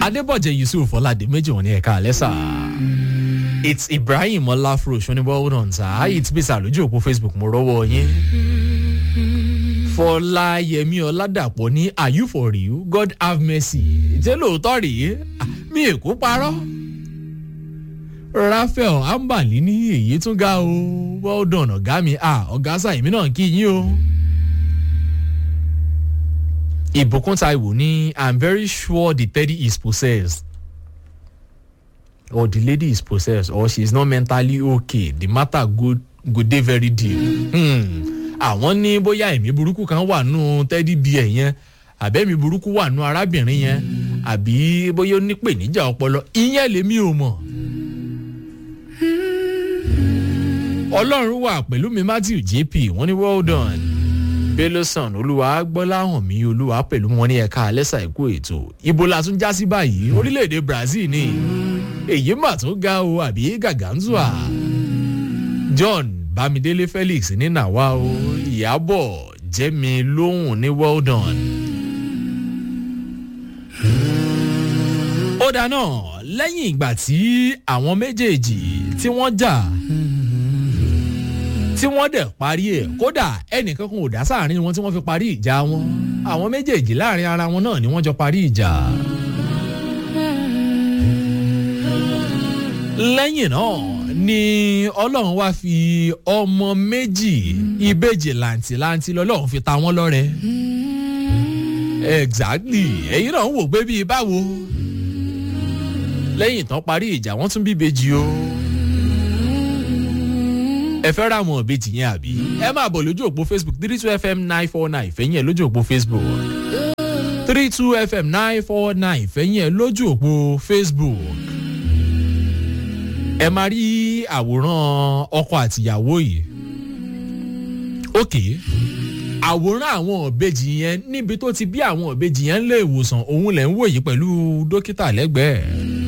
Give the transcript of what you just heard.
adébọ̀jẹ̀ yusuf ọ̀làdé méjì wọn ní ẹ̀ka alẹ́ sà it's ibrahim ọláfrosh oní well done sà it's bisa lójú òpó facebook mo rọ́wọ́ yín fọláyẹmí ọládàpọ̀ ní are you for real god have mercy ṣé lóòótọ́ rèé mi èkó parọ́ raphael ambali ní èyí tún ga o well done ọ̀gá mi ah ọ̀gá sàyẹ̀mí náà kí yín o ìbùkún taiwo ní i'm very sure the teddy is possessed or the lady is possessed or she is not mentally okay the matter go go dey very deep. àwọn ní bóyá ẹ̀mí burúkú kan wà nù teddy bear yẹn àbẹ́mi burúkú wà nù arábìnrin yẹn àbí bóyá ó ní pèníjà ọpọlọ ìyẹn lèmi ò mọ̀. ọlọ́run wà pẹ̀lú mi matthew jp wọ́n ní well done belloson olúwa gbọ́láhàn mi olúwa pẹ̀lú wọn ní ẹ̀ka alẹ́sà ẹ̀kú ètò ibo la tún já sí báyìí orílẹ̀-èdè brazil ni èyí mà tún ga o àbí gàgánzùà john bámidélé felix ní nàwa o ìyàbọ̀ jẹ́mi lóhùn ní well done. ó dáná lẹ́yìn ìgbà tí àwọn méjèèjì tí wọ́n jà tí wọ́n dẹ̀ parí ẹ̀ kódà ẹnìkan kan ò dá sáàrin wọn tí wọ́n fi parí ìjà wọn àwọn méjèèjì láàrin ara wọn náà ni wọ́n jọ parí ìjà. lẹ́yìn náà ni ọlọ́run wá fi ọmọ méjì ìbejì làǹtìlanti lọ́lọ́run fi ta wọ́n lọ́rẹ́. exactly ẹ̀yin náà ń wò pé bíi báwo lẹ́yìn tán parí ìjà wọ́n tún bí ìbejì o ẹ fẹ́ ra àwọn ìbejì yẹn àbí ẹ máa bọ̀ lójú òpó facebook three two fm nine four nine fẹ́yìn ẹ̀ lójú òpó facebook three two fm nine four nine fẹ́yìn ẹ̀ lójú òpó facebook ẹ máa rí àwòrán ọkọ àtìyàwó yìí ok àwòrán àwọn ìbejì yẹn níbi tó ti bí àwọn ìbejì yẹn ń lé ìwòsàn òun lẹ̀ ń wò yìí pẹ̀lú dókítà lẹ́gbẹ̀ẹ́